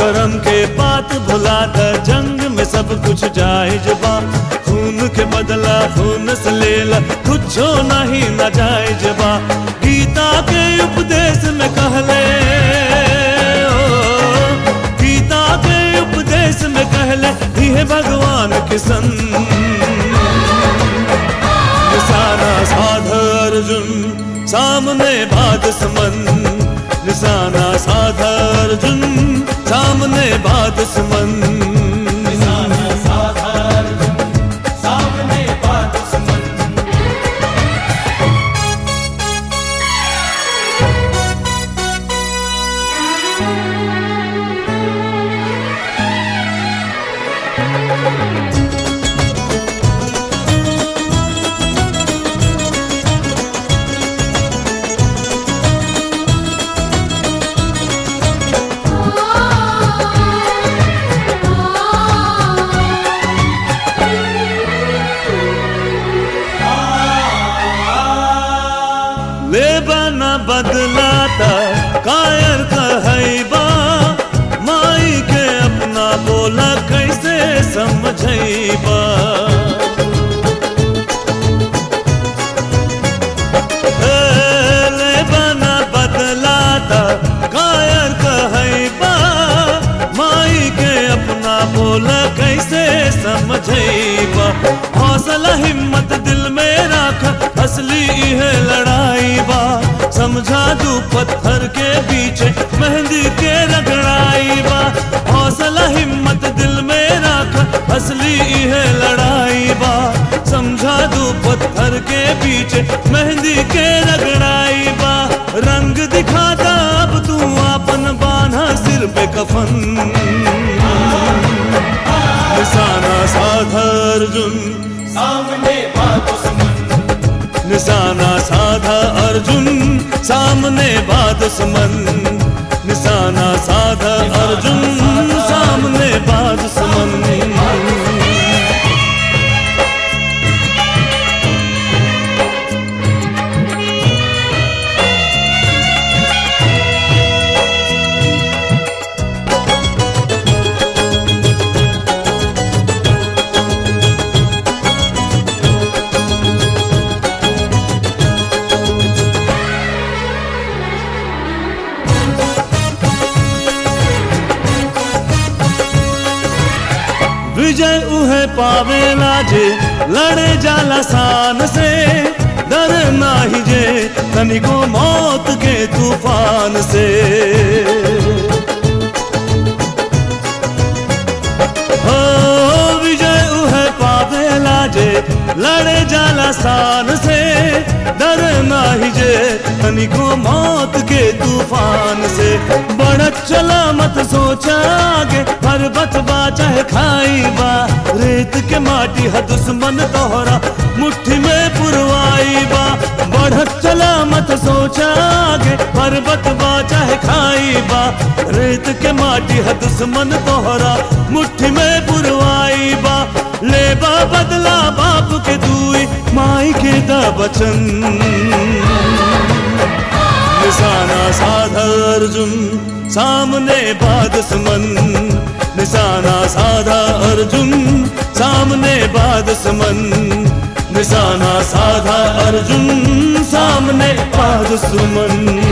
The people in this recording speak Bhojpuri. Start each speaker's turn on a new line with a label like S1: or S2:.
S1: करम के बात भुला द जंग में सब कुछ जायज बा खून के बदला खून से लेला कुछो नहीं न जायज बा गीता के उपदेश में कहले ओ, गीता के उपदेश में कहले ये भगवान के संग निशाना साध अर्जुन सामने बाध समन निशाना साध अर्जुन सामने बाध समन
S2: निशाना साधार सामने बात सुमन
S1: ले बना बदलाता कायर कहैबा माई के अपना बोला कैसे समझैबा ए, ले बना बदलाता कायर कहैबा माई के अपना बोला कैसे समझैबा हौसला हिम्मत दिल में राख असली है लड़ाई बा समझा दू पत्थर के पीछे मेहंदी के रगड़ाई बा हौसला हिम्मत दिल में राख असली है लड़ाई बा समझा दू पत्थर के पीछे मेहंदी के रगड़ाई बा रंग दिखाता अब तू अपन बांधा सिर पे कफन निशाना साध अर्जुन
S2: सामने बात सुमन
S1: निशाना साधा अर्जुन सामने बात सुमन निशाना साधा अर्जुन सामने बात सुमन विजय उहे पावेला जे लड़े जाला शान से डर नाही जे तनिको मौत के तूफान से हो विजय उहे पावेला जे लड़े जाला शान से डर नाही जे तनिको मौत के तूफान से बढ़त चला मत सोचा आगे पर्वत बा चाहे खाई बा रेत के माटी है दुश्मन तोहरा मुट्ठी में पुरवाई बा बढ़त चला मत सोचा आगे पर्वत बा चाहे खाई बा रेत के माटी है दुश्मन तोहरा मुट्ठी में पुरवाई बा ले बा बदला बाप के दुई माई के दा बचन निशाना साध अर्जुन सामने बाद समन निशाना साधा अर्जुन सामने बाद समन निशाना साधा अर्जुन सामने बाद सुमन